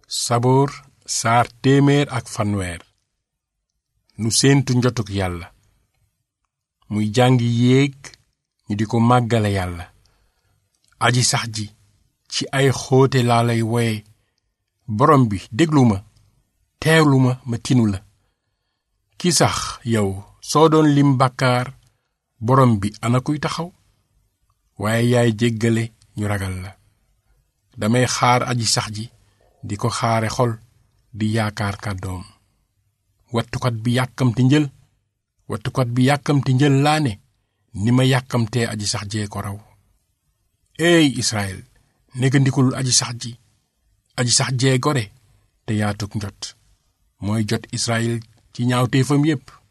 saboor saar téeméer ak fanweer nu séentu njotuk yàlla muy jàngi yéeg ñu di ko màggale yàlla aji sax ji ci ay xóote laa lay woye borom bi déglu ma teewlu ma ma tinu la ki sax yow soo doon lim bàkkaar borom bi ana kuy taxaw waaye yaay jéggale ñu ragal la damay xaar aji sax ji di ko xaare xol di yaakaar kàddoom wattukat bi yàkkamti njël wattukat bi yàkkamti njël laa ne ni ma yàkkamtee aji sax jee ko raw eey Israël négandikulul aji sax ji aji sax jee gore te yaatuk njot mooy jot Israël ci ñaawteefam yépp